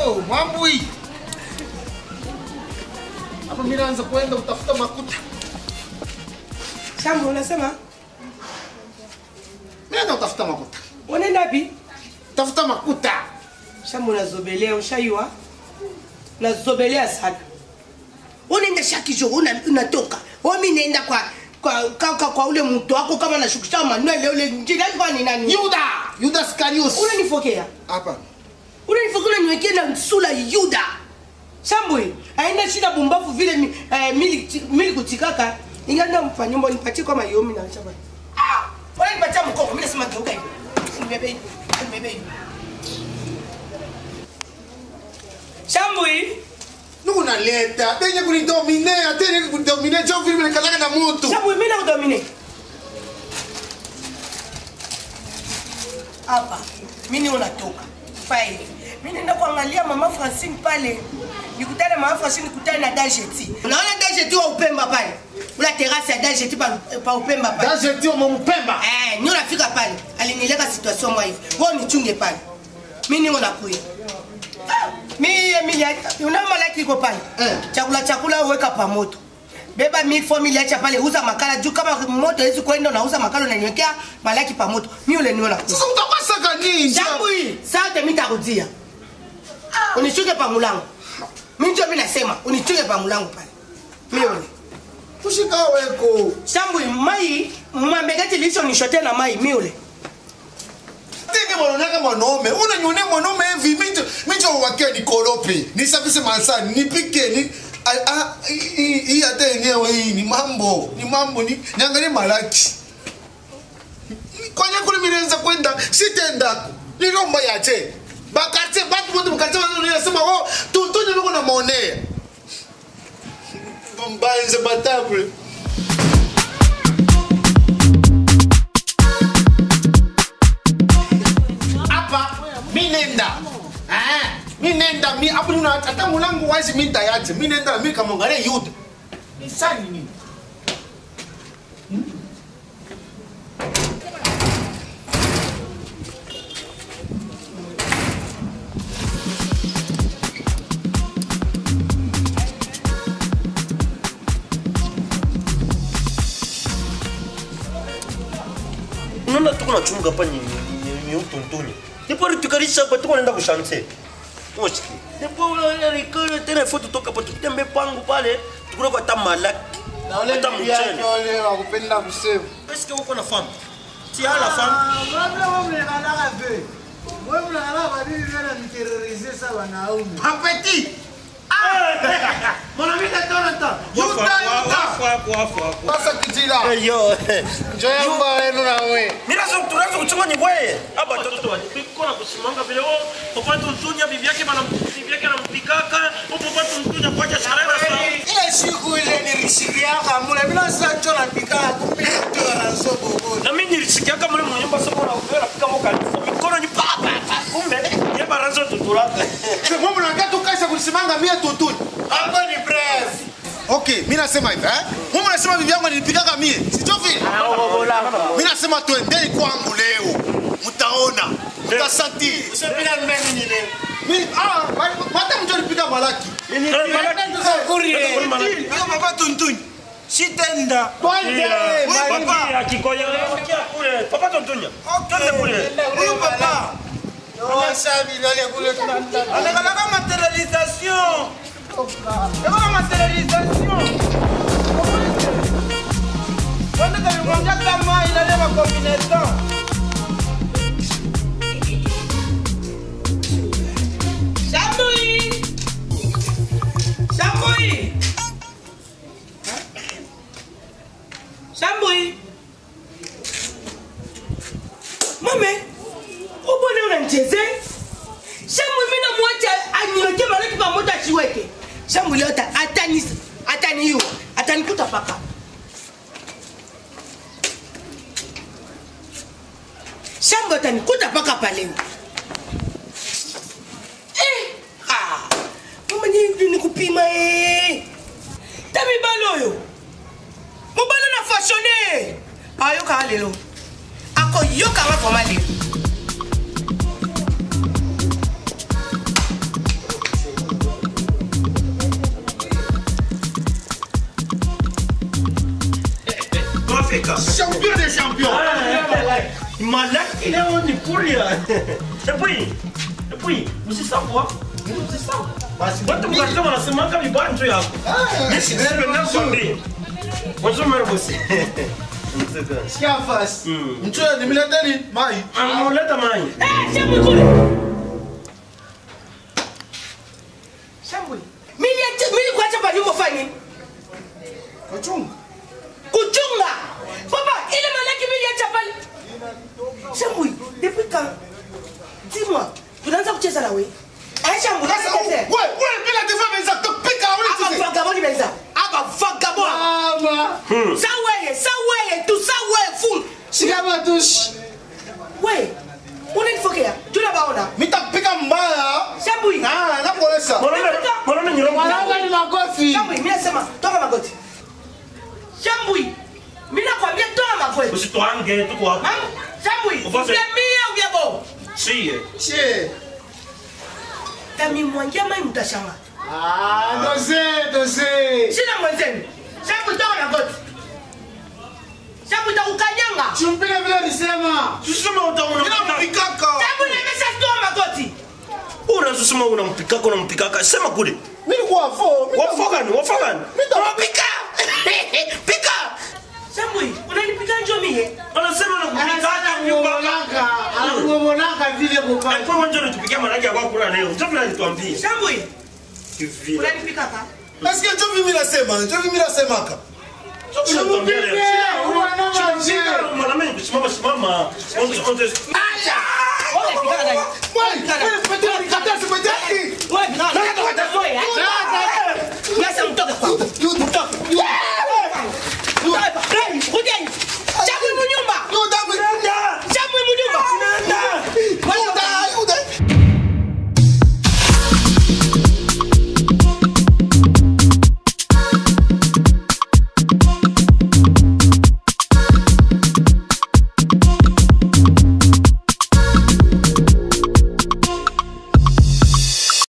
Oh, mambo hii. Hapa mimi naanza kwenda kutafuta makuta. Shambo, unasema Mimi naenda kutafuta makuta. unaenda wapi? Tafuta makuta. Shambo, unazobelea ushaiwa, unazobelea sana. Unaenda shakisho, una, unatoka wami naenda kwa kwa, kwa, kwa, kwa ule mtu wako kama nashukisha Manuel ule njira kwa ni nani? Yuda, Yuda Iskariot. Unanifokea, Hapa. unanifokea, unaniwekea na sura Yuda. Shambo, aenda shida bumbafu vile mi, eh, mili, mili kutikaka inganda mfanyombo nipatie kama yomi na chapa. Ah, wala nipatia mkoko, mimi nasema geuka hivi. Nibebe hivi, nibebe hivi. Shambo hii Nunaleta. Tenye kunidomine, tenye kunidomine. Chao vile nikalaka na mtu. Sabu mimi na kudomine. Hapa mimi unatoka. Fine. Mimi naenda kuangalia mama Francine pale. Nikutane mama Francine nikutane na Dajeti. Unaona Dajeti wa Upemba pale? Ula terrasse ya Dajeti pa, pa Upemba pale. Daje tio mumpemba. Eh, nyo nafika pale. Alinileka situation mwa hivi. Wewe nichunge pale. Mimi niko nakuya. Mimi Emilia, una malaki iko pale. Eh. Chakula chakula uweka pa moto. Beba mi formula acha pale uza makala juu kama moto hizi kwenda unauza makala unaniwekea malaki pa moto. Mimi ule niona. Sasa utakwasaka nini? Jambo hii, sasa mimi nitakudia. Unichunge pa mulango. Mimi ndio mimi nasema unichunge pa mulango pale. Mimi ule. Kushika weko. Shambu mai mwambegati licho nishote na mai mimi ule. Tenge mwanonaka mwanaume. Unanyone mwanaume hivi. Micho micho wakia nikorope. Nisafishe masani, nipike, ni Ah, ah, hii hii hata yenyewe hii ni mambo ni mambo ni niangalie malaki kwanya kule mirenza kwenda sitenda nilomba yache bakate batu bote bakate wanasema oh tu tu niko na monea mbanze batable hapa mi nenda Eh, mi nenda mi hapo nina hata mulangu wazi mi nitayache mi nenda mi kamwangalie yuda ni sani nini unaona tuko na chunga hapa ni ni- ni utuntuni ndipo tukarisha hapa tuko naenda kushante moshiki ndipo rikale tena ifo tutoka hapo tutembe pangu pale tukuna kwa tamalaki na ule hata bibi yake mchele wale wakupenda kusema eske uko na femme ti as la femme apeti mwanamke tonata yuda yuda sasa kijila yo njoya mba wenu na we Mirazo tunaanza kuchunga ni wewe. Hapa watoto walipiko na kusimanga vile wao. Papa tuntunya bibi yake bana bibi yake anampikaka. Hapo papa tuntunya kwa sharera sana. ile siku ile nilishikiaka mule bila sasa cho napika kumbe tu anasobo Na mimi nilisikia kama mle mnyumba sasa na upera fika moka mikono ni papa kumbe ye barazo tutulaka. mwe mnakatu kaisa kusimanga mia tutuni hapo ni brave okay mi nasema hivi eh mwe mnasema bibi yangu nilipikaka mie sicho vile mi nasema twendeni kwangu leo mtaona mtasanti usipila mmeni ni leo Mi- ah, ma- hata mtu alipika malaki kurie hiyo baba tuntuni sitenda twende Papa akikoya kia kule. Papa tuntunya. Twende kule. huyu papa wasabi wale kule tunataka anakalaka materialisation Eko materialisation Wanda kalimwambia kama ilale ma combinaison Shambui! Shambui! Shambui! Mame, ubone unanicheze? Shambui mimi namwacha aniweke malaki pamoja achiweke. Shambui leo ata- atani ataniua, atanikuta paka. Shambui atanikuta paka pale. Eh, ah, mama ni ni kupima eh. Tami baloyo. Mobalo na fashioné. Ayo ka lelo. Ako yoka nga for mali. champion des champions malaki leo ni puria epui epui usisahau usisahau watu mkatika wanasemaka vibanjo yako nisipenda bonjour mère bosi sikia fasi mchoyo nimileteni mai ameleta mai Eh, shambwe kule. Shambwe. Mimi acha mimi kuacha pa nyumba fanye. kachunga Kuchunga. Baba, ile manake mimi acha pale. Shambwe, depuis quand? Dis-moi, tunaanza kucheza na wewe. Eh, Shambwe, sasa sasa wewe wewe bila tefaa meza tupika Aba wewe sisi vagabond benza. Aba vagabond. mama Sa wewe, sa wewe, tu sa wewe full. sikama tushi Wewe. Unanifokea? Tunabaona. mitapika mbaya Shambwe. ah nakuolesa mwanaume nyirongo ni makofi Shambwe, mimi nasema toka magoti. Shambwe. Mimi nakwambia toka magoti. usitwange tuko hapa Mam, Shambwe, Ufase. vya mia ou vya bo? sie che Kamimwangia mai mtashanga. ah doze doze Sina mwenzenu. Shambwe toka magoti. Shambwe takukanyanga. chumpika vile nisema susema utaona inampikaka Shambwe nimesha toka magoti. unazusema unampikaka unampikaka sema kule nilikuwa fo wafogani wafogani Pika. Pika. Shambwe, unanipika njo mie. wanasema nakupikaka nyumba anakumonaka vile kupata Alikuwa mwanzo anatupikia manake ya kula leo. Mtoto alituambia. Shambwe, Kivile. unanipika ka? nasikia njo mimi nasema njo mimi nasemaka Unatuambia leo. Shika mwanaume kusimama simama. Onzo onzo. Acha. Unanipika gani? Wewe, wewe, pete nikatasi pete Unanipika gani? Sasa mtoke kwangu. Mtoke.